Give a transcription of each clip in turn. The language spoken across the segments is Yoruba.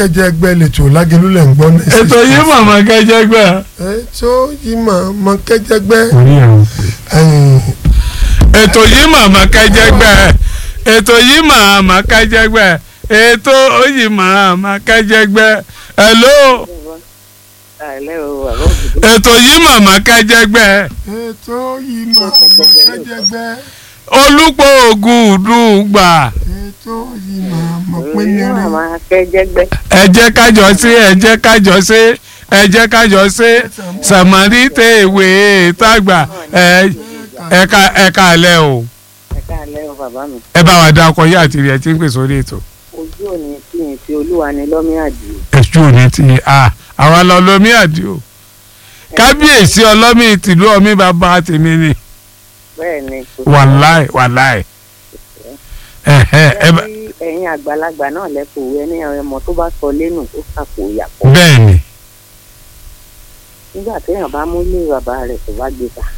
kẹjẹgbẹ lẹtọ lágẹlúlẹ ń gbọ́ ní. ètò yìí màmá kẹjẹgbẹ. ètò yìí màmá kẹjẹgbẹ. orí ẹ̀ ń pè. ẹ̀yìn, ètò yìí màmá kẹjẹgbẹ ètò yìí màmá kẹjẹgbẹ ètò yìí màmá kẹjẹgbẹ hello àìlẹ́ o àbọ̀ òdìdí ètò yìí màmá kẹjẹgbẹ ètò yìí màmá kẹjẹgbẹ. olùpọ̀ ògùn dùgbà ètò yìí màmá òyìnbó pínlẹ̀ màmá kẹjẹgbẹ ẹ jẹ́ kájọ sí ẹ jẹ́ kájọ sí ẹ jẹ́ kájọ sí sàmárì tèwé tàgbà ẹ ẹ̀ka ẹ̀ka alẹ́ o ẹ̀ka àlẹ́ o bàbá mi ẹ bá wa dá ọkọ yá àti rẹ̀ tí ń pè sórí ètò. ojú òní tí yìí tí olúwa ni lọ́mí àdìo ẹ̀sù òní ti a àwa lọ lómi àdìo kábíyèsí ọlọ́mì tìlú ọmí bàbá tèmi ni bẹ́ẹ̀ ni kò wàláì wàláì ẹ̀hẹ́ ẹ bá sí ẹ̀yin àgbàlagbà náà lẹ́kọ̀ọ́ ẹni ọmọ tó bá sọ lẹ́nu ó sàpò ìyàpọ̀ bẹ́ẹ̀ ni nígbà téèyàn bá mú ilé bàbá rẹ̀ tó bá gbé ta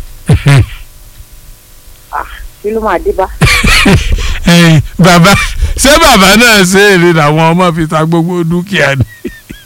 kí ló máa dé bá ẹ̀yin bàbá ṣé bàbá náà ṣe èrè làwọn ọmọ fi ta gbogbo dúkìá ni.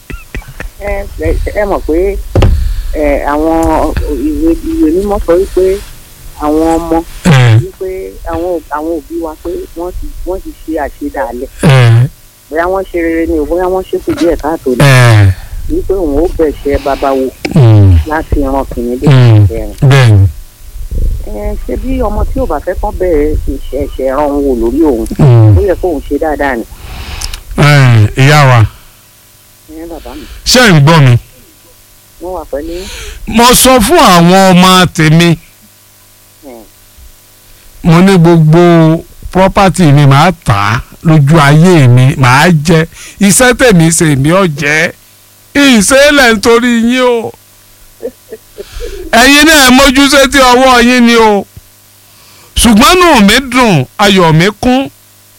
ẹ ẹ- ẹ mọ̀ pé ẹ àwọn ìwé ìwé mímọ́ sọ wípé àwọn ọmọ ẹ wípé àwọn àwọn òbí wa pé wọ́n ti wọ́n ti ṣe àṣedàálẹ̀ ẹ bóyá wọ́n ṣe rere ni o bóyá wọ́n ṣèkù díẹ̀ káàtó ni ẹ wípé òun ó bẹ̀ṣẹ̀ bàbá wo mm, láti ran kìnìún dé Mm. ìbẹ̀rẹ̀. bẹ́ẹ̀ ni ẹ ṣe bí ọmọ tí ò bá fẹ́ kán bẹ̀rẹ̀ ìṣẹ̀ ẹ̀ṣẹ̀ ran òun wò lórí òun mm, ó yẹ kóun ṣe dáadáa ni ẹ, ìyá wa ẹ bàbá mi ṣé ń gbọ́ mi. wọ́n wà pẹ̀lú mo sọ fún àwọn ọmọ tèmi ẹ mo ní gbogbo property mi màá tà á lójú ayé mi màá jẹ iṣẹ́ tèmi ṣe mi ò jẹ́ ìṣẹ̀lẹ̀ nítorí yín o ẹ̀yin náà mójúṣe tí ọwọ́ yín ni o ṣùgbọ́n nù mí dùn ayọ̀ mi kún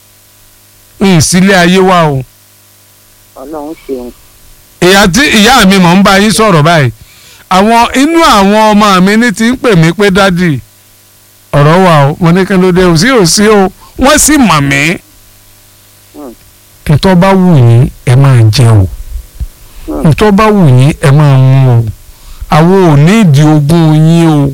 ìsílẹ̀ ayé wa o ọlọ́run ṣeun ìyá tí ìyá mi mọ̀ ń bá yín sọ̀rọ̀ báyìí àwọn inú àwọn ọmọ mi ní ti ń pè mí pé dádì ọ̀rọ̀ wà o mo ní kí ló dé o sí ò sí o wọ́n sì mọ̀ mí. Hmm. ntọ́ bá wù yín ẹ máa jẹ o Hmm. ntọ́ bá wù yín ẹ máa mú o àwọn ò ní ìdí ogún yín o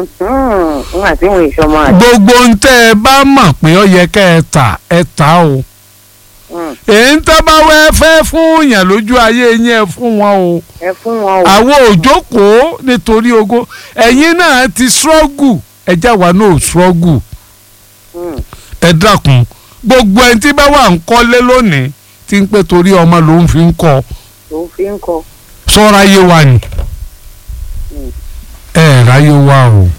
n àti ìwọ̀n ìṣọmọ àti gbogbo ntẹ́ ẹ bá mọ̀ pé ó yẹ kẹ́ ẹ tà ẹ tà o èyí ń tẹ́ bá wẹ́ fẹ́ fún yàn lójú ayé yín ẹ fún wọn o ẹ fún wọn o àwọn òjókòó nítorí ogún ẹ̀yin náà ti ṣọ́gù ẹjá wa náà ṣọ́gù Mm. ẹ dákun gbogbo ẹni tí bá wà ń kọ́lé lónìí tí ń pẹ́ torí ọmọ ló ń fi ń kọ́ ló fi ń kọ sọ́ra yé wa ni Mm. ẹ ráyé wa o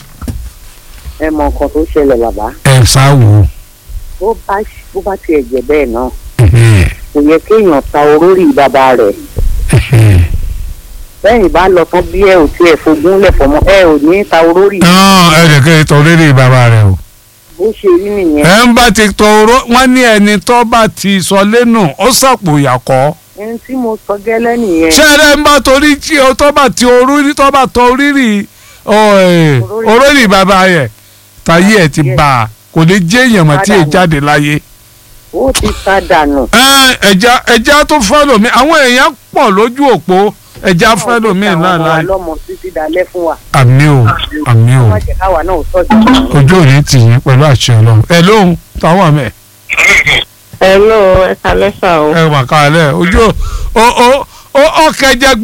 ẹ mọ nǹkan tó ṣẹlẹ̀ bàbá ẹ sáwò bó bá bó bá tiẹ̀ jẹ́ bẹ́ẹ̀ náà kò yẹ kéèyàn ta orórì bàbá rẹ̀ bẹ́ẹ̀ bá lọ tán bí ẹ ò tiẹ̀ fogún lẹ̀ fọmọ ẹ ò ní ta orórì ẹ lè kẹ́ ẹ tọ́ lérí bàbá rẹ o bó ṣe rí nìyẹn ẹ ń bá ti tọ́ oró wọ́n ní ẹni tó bá ti sọ lẹ́nu ó sàpò ìyàkọ́ ẹni tí mo sọ gẹ́lẹ́ nìyẹn ṣẹ́rẹ́ ń bá torí tí o tó bá ti orírì tó bá tọ orírì orírì bàbá yẹ táyé ẹ ti bá a kò ní jẹ́ èèyàn mọ́ tí ì jáde láyé. ó ti ta dànù ẹ ẹja ẹja tó fọ́lọ̀ mi àwọn èèyàn pọ̀ lójú òpó ẹja fọ́lọ̀ mi náà àwọn láàyè. ọlọ́mọ títí dalẹ́ fún wa àmì o àmì o má jẹ́ káwa náà sọ̀jọ̀ ojú ò ní tì yín pẹ̀lú àṣẹ ọlọ́run ẹ lóhùn táwọn àmì ẹ hello ẹ kalẹ́ sà o ẹ wà kálẹ̀ ojú ò ó ó ó kẹjẹ